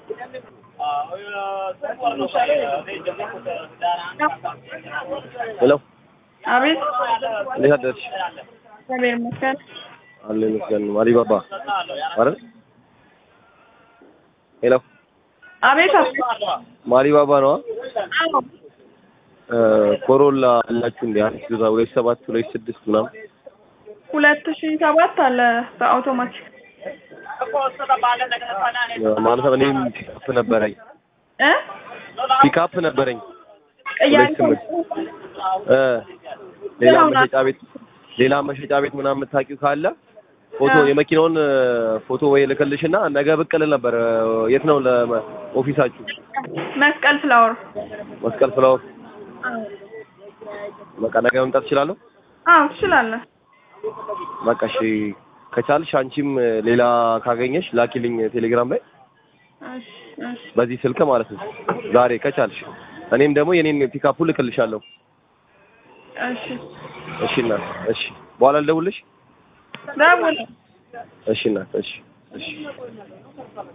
ሄሎ አቤት እንዴት አደርሽ? እግዚአብሔር ይመስገን። አለ ይመስገን። አሊባባ አይደል? ሄሎ አቤት አቤት። ማሊባባ ነው። አዎ ኮሮላ አላችሁ እንዴ? አዲስ ዛ ሁለት ሰባት ሁለት ስድስት ምናምን ሁለት ሺህ ሰባት አለ በአውቶማቲክ ማለት ነው። እኔም ፒካፕ ነበረኝ እ ፒካፕ ነበረኝ ቅያሪ ሁለት ስምንት እ ሌላ መሸጫ ቤት ሌላ መሸጫ ቤት ምናምን የምታውቂው ካለ ፎቶ አዎ። የመኪናውን ፎቶ ወይ ልክልሽና ነገ ብቅ እል ነበር። የት ነው ለኦፊሳችሁ? መስቀል ፍላወር መስቀል ፍላወር። በቃ ነገ መምጣት እችላለሁ። አዎ ትችላለህ። በቃ እሺ፣ ከቻልሽ አንቺም ሌላ ካገኘሽ ላኪልኝ ቴሌግራም ላይ እሺ እሺ በዚህ ስልክ ማለት ነው ዛሬ ከቻልሽ። እኔም ደግሞ የኔን ፒካፑ ልክልሻለሁ። እሺ እሺ እናት፣ እሺ በኋላ ልደውልሽ። ደውል። እሺ እናት፣ እሺ እሺ